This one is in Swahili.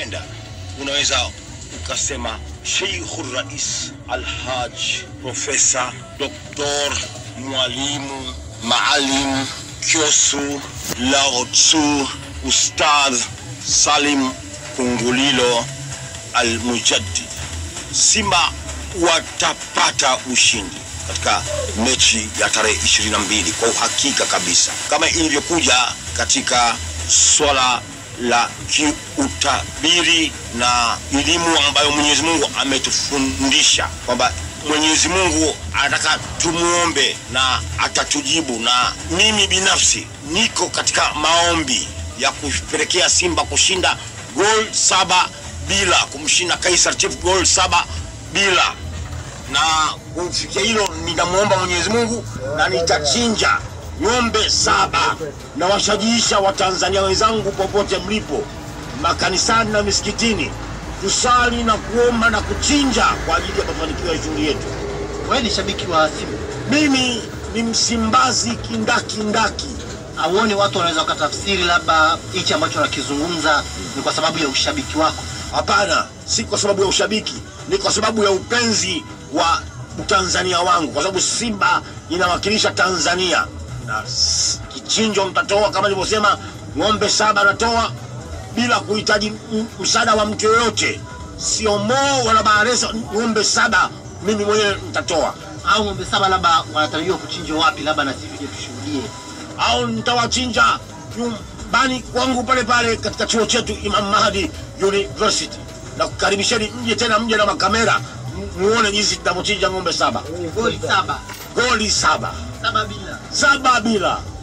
ukipenda unaweza ukasema Sheikhu Rais Alhaj Profesa Doktor Mwalimu Maalim Kyosu Lao Tzu Ustadh Salim Kungulilo Al-Mujaddid. Simba watapata ushindi katika mechi ya tarehe 22 kwa uhakika kabisa, kama ilivyokuja katika swala la kiutabiri na elimu ambayo Mwenyezi Mungu ametufundisha kwamba Mwenyezi Mungu anataka tumuombe na atatujibu, na mimi binafsi niko katika maombi ya kupelekea Simba kushinda gol saba bila, kumshinda Kaiser Chiefs gol saba bila na kufikia hilo nitamwomba Mwenyezi Mungu na nitachinja ng'ombe saba na washajiisha Watanzania wenzangu popote mlipo, makanisani na misikitini, tusali na kuomba na kuchinja kwa ajili ya mafanikio ya shughuli yetu. Wewe ni shabiki wa Simba, Mimi ni Msimbazi kindakindaki. auoni watu wanaweza wakatafsiri labda hichi ambacho nakizungumza ni kwa sababu ya ushabiki wako? Hapana, si kwa sababu ya ushabiki, ni kwa sababu ya upenzi wa utanzania wangu, kwa sababu Simba inawakilisha Tanzania na s- kichinjo mtatoa kama nilivyosema, ng'ombe saba natoa bila kuhitaji m- msaada wa mtu yoyote, sio Mo wala Baharesa. Ng'ombe saba mimi mwenyewe nitatoa, Au ng'ombe saba labda wanatarajiwa kuchinjwa wapi, labda na sisi tuje tushuhudie? au nitawachinja nyumbani kwangu pale pale katika chuo chetu Imam Mahdi University, na kukaribisheni mje tena, mje na makamera m- muone jinsi tunavyochinja ng'ombe saba, Goli saba goli saba saba bila saba bila